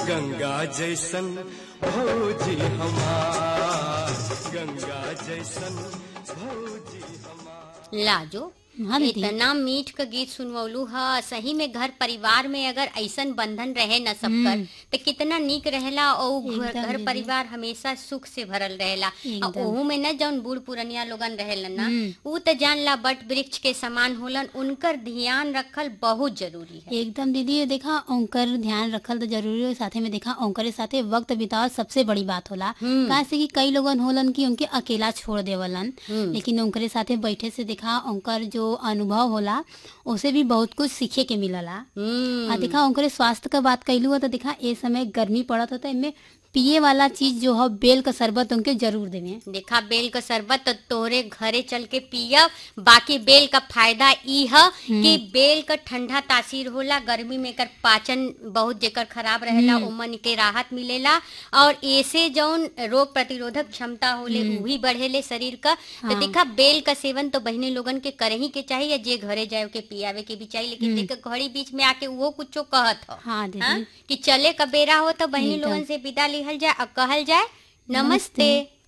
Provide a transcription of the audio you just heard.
गंगा जैसन भौजी हमार गंगा जैसन भौजी हमार लाजो हाँ दीदी इतना मीठ का गीत सुनवलू ह सही में घर परिवार में अगर ऐसन बंधन रहे न सबकर तो कितना नीक रहेला और उ घर एकदम घर दीदी। परिवार हमेशा सुख से भरल रहेला और एकदम। ओहू में न जौन बूढ़ पुरनिया लोगन रहेलन ना उ तो जान ला बट वृक्ष के समान होलन उनकर ध्यान रखल बहुत जरूरी है एकदम दीदी ये देखा ओंकर ध्यान रखल तो जरूरी हो साथे में देखा ओंकर के साथे वक्त बितावल सबसे बड़ी बात होला काहे से कि कई लोगन होलन कि उनके अकेला छोड़ देवलन लेकिन ओंकरे साथे बैठे से देखा ओंकर जो अनुभव होला उसे भी बहुत कुछ सीखे के मिलला हम्म आ देखा ओकरे स्वास्थ्य का बात कैलू तो देखा ए समय गर्मी पड़त होता इनमें पिए वाला चीज जो है बेल का शरबत उनके जरूर देवे देखा बेल का शरबत तो तोहरे घरे चल के पिया बाकी बेल का फायदा ई है कि बेल का ठंडा तासीर होला गर्मी में कर पाचन बहुत जेकर खराब रहेला उमन के राहत मिलेला और ऐसे जौन रोग प्रतिरोधक क्षमता होले उ भी बढ़ेले शरीर का तो देखा बेल का सेवन तो बहने लोगन के करे ही के चाहिए जे घरे जाए के पियावे के भी चाहिए लेकिन देख घड़ी बीच में आके वो कुछो कहत हो हाँ दीदी हाँ? कि चले का बेरा हो तो बहनी एकदम। लोगन से विदा लिहल जाए और कहल जाए नमस्ते, नमस्ते।